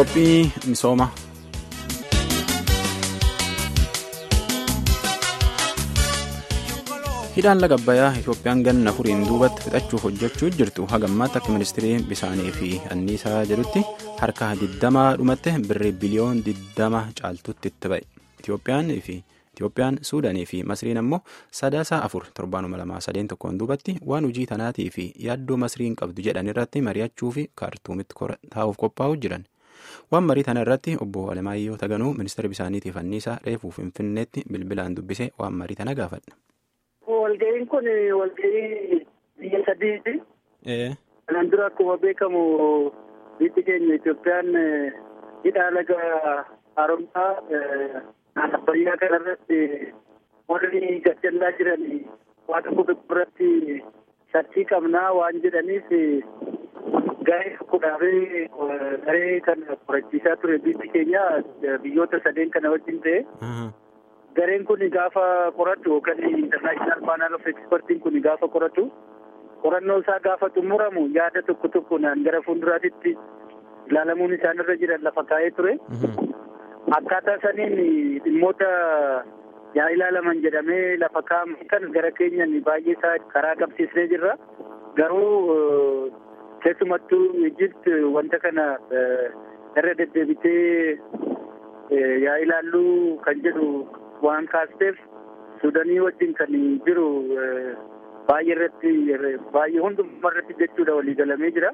Qophii misoomaa. Hidhaan laga Abbayyaa Itoophiyaan ganna furiin duubatti fixachuuf hojjechuu jirtu hagammaatti akka ministirii bisaanii fi anniisaa jedhutti harka 20 dhumatte birrii biliyoon 20 caaltutti itti ba'e. Itoophiyaan fi Itoophiyaan Suudaanii fi Masriin ammoo sadaasaa afur torbaanuma lamaa sadeen tokkoon duubatti waan hojii tanaatii fi yaaddoo Masriin qabdu jedhan irratti mari'achuu fi kaartuumitti taa'uuf qophaa'uu jiran. Waan marii tana irratti obbo Alemaayyoo Taganuu ministeera bisaaniitiif anniisaa reefuu Finfinneetti bilbilaan dubbisee waan marii tana gaafadha. Walga'iin kun walga'ii biyya sadiiti. Ee. Kanaan dura akkuma beekamu biyyi keenya Itoophiyaan hidhaa laga haaromsaa Abbayyaa kanarratti warri gajjallaa jiran waan tokko irratti sarchii qabnaa waan jedhaniif garee tokkodhaafee garee kana qorachiisaa ture biyyi keenya biyyoota sadeen kana wajjin ta'e. Gareen kun gaafa qoratu yookaan international panel of expertiin kun gaafa qoratu qorannoo isaa gaafa xumuramu yaada tokko tokkoon gara fuulduraatitti ilaalamuun isaanirra jiran lafa kaa'ee ture. Akkaataa saniin dhimmoota yaa ilaalaman jedhamee lafa kaa'amu kan gara keenyan baay'ee isaa karaa qabsiisnee jirra. Garuu keessumattuu Ijipt wanta kana irra deddeebitee yaa ilaalluu kan jedhu waan kaasteef Suudanii wajjin kan jiru baay'ee irratti baay'ee hunduma irratti jechuudha waliigalamee jira.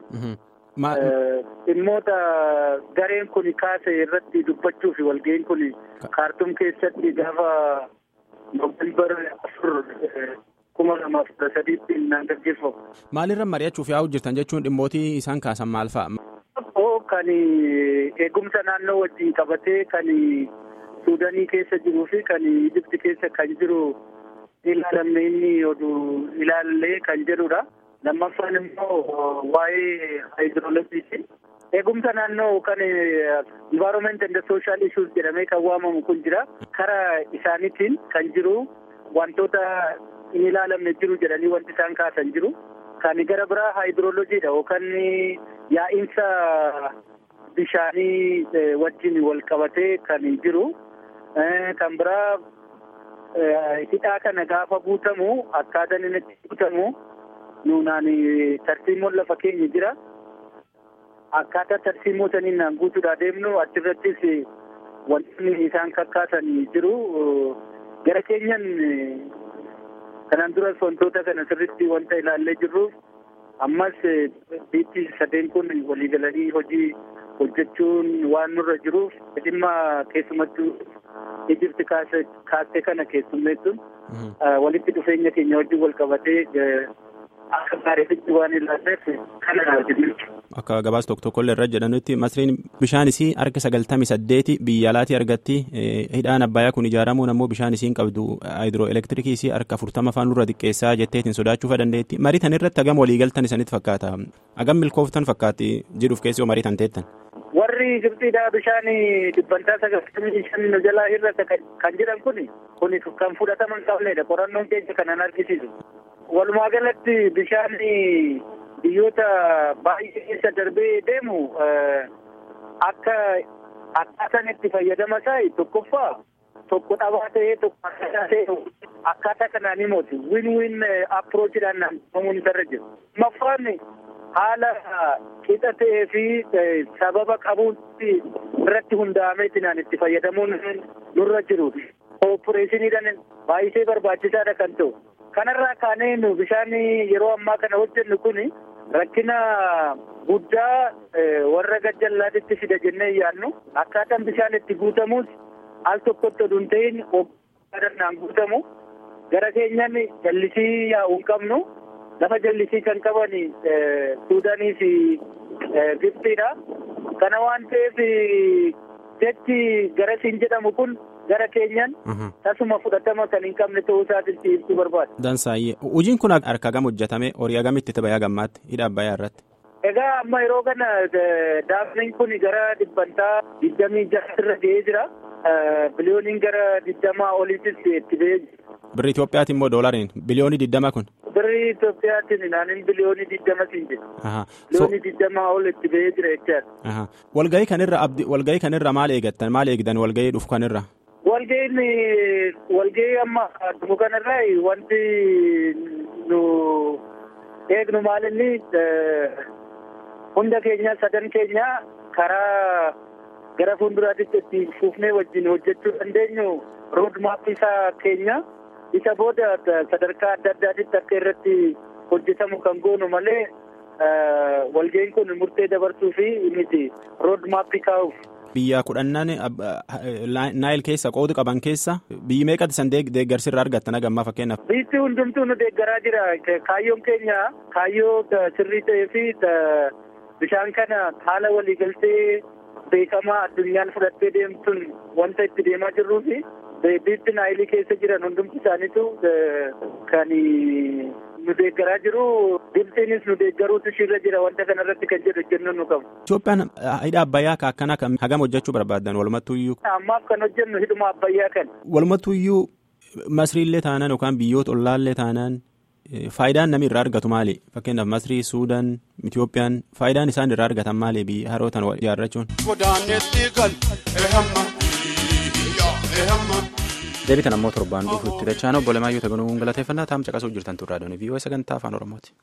Dhimmoota gareen kun kaase irratti dubbachuuf walga'iin kun kaartuum keessatti gaafa noofembar afur kuma lamaaf kudha sadiitti naan gaggeeffamu. Maalirra mari'achuuf yaa'u jirtan jechuun dhimmootii isaan kaasan maal fa'a? Kan eegumsa naannoo wajjin qabatee kan Suudanii keessa jiruu fi kan Ijipti keessa kan jiru ilaalamne inni oduu ilaallee kan jedhudha. Lammaffaan immoo waa'ee haayidroolojiiti. Eegumsa naannoo kan environment and social issues jedhamee kan waamamu kun jira. Karaa isaaniitiin kan jiru wantoota hin ilaalamne jiru jedhanii wanti isaan kaasan jiru. Kan gara biraa haayidroolojiidha yookaan yaa'insa bishaanii wajjin wal qabatee kan jiru. Kan biraa hidhaa kana gaafa guutamu akkaataan inni itti guutamu nuunaan tarsiimoon lafa keenya jira. Akkaataa tarsiimoo saniin naan guutuudhaa deemnu achirrattis wantoonni isaan kakkaasan jiru. Gara keenyan kanaan duras wantoota kana sirriitti wanta ilaallee jirruuf ammas biyyi sadeen kun waliigalanii hojii hojjechuun waan nurra jiruuf dhimma keessumattuu Ijipti kaastee kana keessummeessuun walitti dhufeenya keenya wajjin wal qabatee akka gaariitti waan ilaalleef kana hojjetu. Akka gabaas tokko tokkollee irra jedhanutti Masriin bishaan isii harka sagaltamii saddeeti biyya alaatii argatti hidhaan Abbayyaa kun ijaaramuun ammoo bishaan isiin qabdu haayidroo elektirikii isii harka afurtama afaan nurra xiqqeessaa jetteetiin sodaachuufa dandeetti. Marii tan irratti hagam waliigaltan isanitti fakkaata. Hagam milkooftan fakkaatti jedhuuf keessoo marii tan teettan. Warri Gibxiidhaa bishaan dhibbantaa sagaltamii shan jalaa hir'ata kan jedhan kun kun kan fudhatama hin qabnedha. Qorannoon keenya kanan argisiisu. Walumaa galatti bishaan biyyoota baay'ee keessa darbee deemu akka akkaataan itti fayyadama isaa tokkoffaa tokko dhabaa ta'ee tokko akkaataa ta'e akkaataa kanaan himooti win win approachidhaan naannamuun isarra jiru. Lammaffaan haala qixa ta'ee fi sababa qabuutti irratti hundaa'ameetinaan itti fayyadamuun nurra jiru. Kooppureeshiniidhaan baay'isee barbaachisaadha kan ta'u. Kanarraa kaanee nu bishaan yeroo ammaa kana hojjennu kun rakkina guddaa warra gajjallaatitti fida jennee yaadnu akkaataan bishaan itti guutamus al tokkotti oduu hin ta'in oggaaadhaan guutamu gara keenyan jallisii yaa'uu hin qabnu lafa jallisii kan qaban Suudaanii fi Gibxiidha. Kana waan ta'eef jechi garasiin jedhamu kun gara keenyan tasuma fudhatama kan hin qabne ta'uu isaatitti ibsuu barbaada. Dansaayyee hojiin kun harka gam hojjetame horii agamitti itti bayaa gammaatti hidha abbayyaa irratti. Egaa amma yeroo kana daafniin kun gara dhibbantaa digdamii jaha irra ga'ee jira. Biliyooniin gara digdamaa oliitis itti ba'ee jira. Birri Itoophiyaati immoo doolariin biliyoonii digdama kun. birrii Itoophiyaatiin naannin biliyoonii digdamatiin jira. Biliyoonii digdamaa ol itti ba'ee jira jechaadha. Walgahii kanirra abdi walgahii kanirra maal eegattan maal eegdan walgahii dhufu kanirra? Walgahiin walgahii amma dhufu kanarraa wanti nu eegnu maalinni hunda keenya sadan keenya karaa gara fuulduraatti itti fufnee wajjin hojjechuu dandeenyu roodmaappii isaa keenya isa booda sadarkaa adda addaatitti akka irratti hojjetamu kan goonu malee walgahiin kun murtee dabarsuu fi miti roodmaappii kaa'uuf. Biyya kudhannan naayil keessa qoodu qaban keessa biyyi meeqatti san deeggarsirra argattan hagammaa fakkeenyaaf. Biyyi hundumtuu nu deeggaraa jira kaayyoon keenya kaayyoo sirrii ta'ee fi bishaan kana haala waliigaltee beekamaa addunyaan fudhattee deemtuun wanta itti deemaa jirruu fi biyyi naayilii keessa jiran hundumti isaaniitu kan nu deeggaraa jiru Gibxiinis nu deeggaruutu ishirra jira wanta kanarratti kan jedhu jennu nu qabu. Itoophiyaan hidha abbayyaa ka akkana kan hagam hojjechuu barbaaddan walumattuuyyuu. Ammaaf kan hojjennu hidhuma abbayyaa kan. Walumattuuyyuu masriillee taanaan yookaan biyyoota ollaallee taanaan faayidaan namni irraa argatu maali? Fakkeenyaaf Masrii, Suudaan, Itoophiyaan faayidaan isaan irraa argatan maali biyya harootan ijaarrachuun? deebitan ammoo torbaan dhufuutti dachaan obbo Lamaayyoo Taganuu galateeffannaa taa'am caqasuu jirtan turraa doonii viiyoo sagantaa afaan Oromooti.